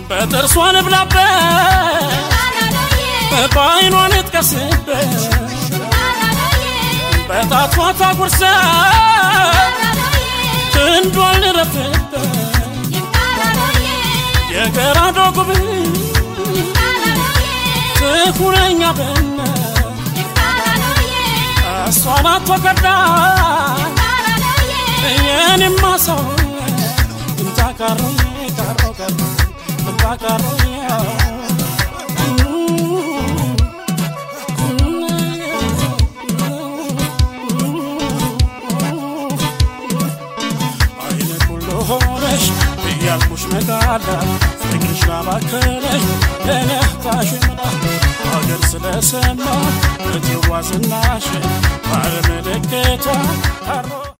በጥርሷ ልብላበት በዓይኗ ልጥቀስበት በጣቷ ታጉርሰት ክንዷን ልረፍበት የገራዶ ጉብኝ ትኩረኛ በነ እሷ ናት ወገዳ የኔማ ሰው እንታ ካሮ ካሮ ካሮ እንታ ካሮ አይነ ኩሎ ሆነሽ እያልኩሽ ነጋላ ፍቅርሽ ላባከለሽ ለነታሽ ምዳ ሀገር ስለሰማ እትዋ ዝናሽ ባለመለከቷ ካሮ